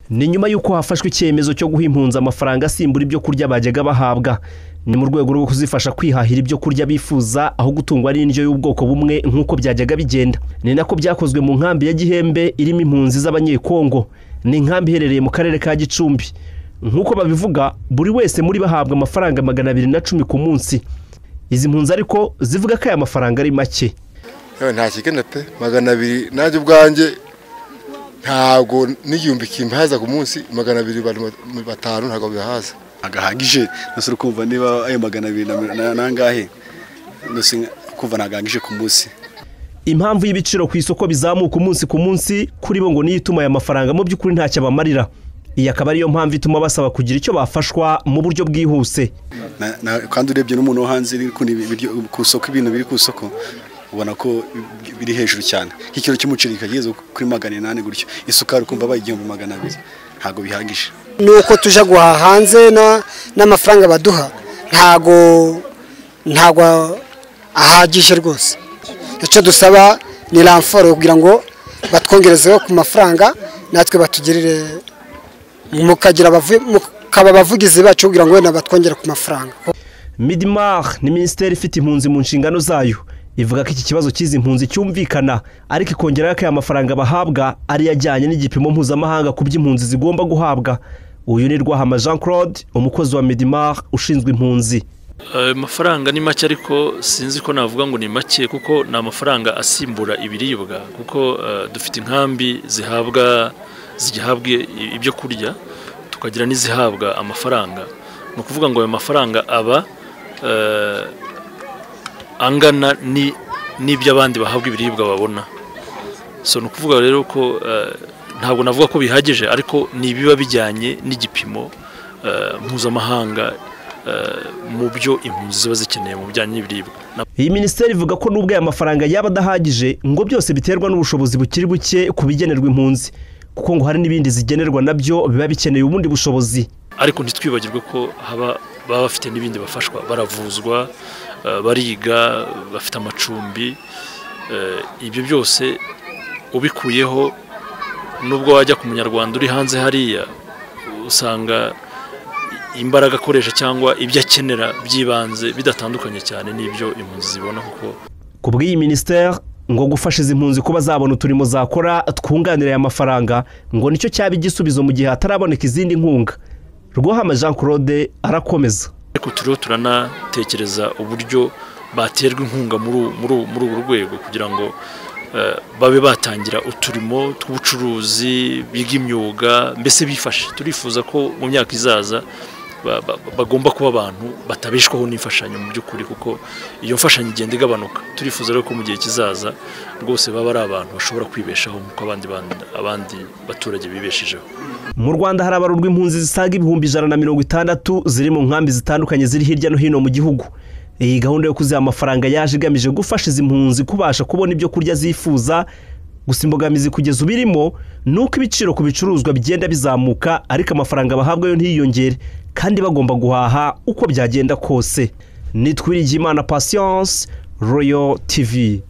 ni nyuma y'uko hafashwe icyemezo cyo guha impunzi amafaranga asimbura ibyo kurya bajyaga bahabwa ni mu rwego rwo kuzifasha kwihahira ibyo kurya bifuza aho gutungwa n'indyo y'ubwoko bumwe nk'uko byajyaga bigenda ni nako byakozwe mu nkambi ya gihembe irimo impunzi z'abanyekongo ni inkambi iherereye mu karere ka gicumbi nk'uko babivuga buri wese muri bahabwa amafaranga magana abiri na cumi ku munsi izi mpunzi ariko zivuga ko aya mafaranga ari make yewe nta kigana pe magana abiri nanjye ubwanjye ntabwo n'igihumbi kimbahaza ku munsi magana abiri batanu ntabwo bihaza agahagije nose uri kumva niba ayo magana abiri nangahe nose kumva ntagahagije ku munsi impamvu y'ibiciro ku isoko bizamuka umunsi ku munsi kuri bo ngo niyo ituma aya mafaranga mu by'ukuri ntacyo abamarira iyi akaba ariyo mpamvu ituma basaba kugira icyo bafashwa mu buryo bwihuse kandi urebye n'umuntu wo hanze ku isoko ibintu biri ku isoko ubona ko biri hejuru cyane nk'ikiro cy'umuceri kigeze kuri magana inani gutyo isukari ukumva baye igihumbi magana abiri ntabwo bihagije ni uko tujya guhaha hanze n'amafaranga baduha ntabwo ntabwo ahagije rwose icyo dusaba ni ramforo kugira ngo batwongerezeho ku mafaranga natwe batugirire mukaba abavugizi bacu kugira ngo wenda batwongere ku mafaranga midimari ni minisiteri ifite impunzi mu nshingano zayo ivuga ko iki kibazo cy'izi mpunzi cyumvikana ariko ikongeraho ko aya mafaranga bahabwa ariyo ajyanye n'igipimo mpuzamahanga ku by'impunzi zigomba guhabwa uyu ni rwahama jean claude umukozi wa medimar ushinzwe impunzi ayo mafaranga ni make ariko sinzi ko navuga ngo ni make kuko ni amafaranga asimbura ibiribwa kuko dufite inkambi zihabwa zihabwa ibyo kurya tukagira n'izihabwa amafaranga ni ukuvuga ngo ayo mafaranga aba angana n'ibyo abandi bahabwa ibiribwa babona so ni ukuvuga rero ko ntabwo navuga ko bihagije ariko ni ibiba bijyanye n'igipimo mpuzamahanga mu byo impunzi ziba zikeneye mu bijyanye n'ibiribwa iyi minisiteri ivuga ko n'ubwo aya mafaranga yaba adahagije ngo byose biterwa n'ubushobozi bukiri buke ku bigenerwa impunzi kuko ngo hari n'ibindi zigenerwa nabyo biba bikeneye ubundi bushobozi ariko ntitwibagirwe ko haba baba bafite n'ibindi bafashwa baravuzwa bariga bafite amacumbi ibyo byose ubikuyeho nubwo wajya ku munyarwanda uri hanze hariya usanga imbaraga akoresha cyangwa ibyo akenera by'ibanze bidatandukanye cyane n'ibyo impunzi zibona kuko ku bw'iyi minisiteri ngo gufasha izi mpunzi kuba zabona uturimo zakora twunganira aya mafaranga ngo nicyo cyaba igisubizo mu gihe hataraboneka izindi nkunga rwohama jean claude arakomeza ariko turiho turanatekereza uburyo baterwa inkunga muri ubu rwego kugira ngo babe batangira uturimo tw'ubucuruzi biga imyuga mbese bifashe turifuza ko mu myaka izaza bagomba kuba abantu batabishwaho n'imfashanyo mu by'ukuri kuko iyo mfashanyo igenda igabanuka turifuza rero ko mu gihe kizaza rwose baba ari abantu bashobora kwibeshaho nk'uko abandi baturage bibeshejeho mu rwanda hari abarurwa impunzi zisaga ibihumbi ijana na mirongo itandatu ziri mu nkambi zitandukanye ziri hirya no hino mu gihugu iyi gahunda yo kuziha amafaranga yaje igamije gufasha izi mpunzi kubasha kubona ibyo kurya zifuza gusa imbogamizi kugeza ubu irimo ni uko ibiciro ku bicuruzwa bigenda bizamuka ariko amafaranga bahabwa yo ntiyiyongere kandi bagomba guhaha uko byagenda kose nitwiriye imana patience royal tv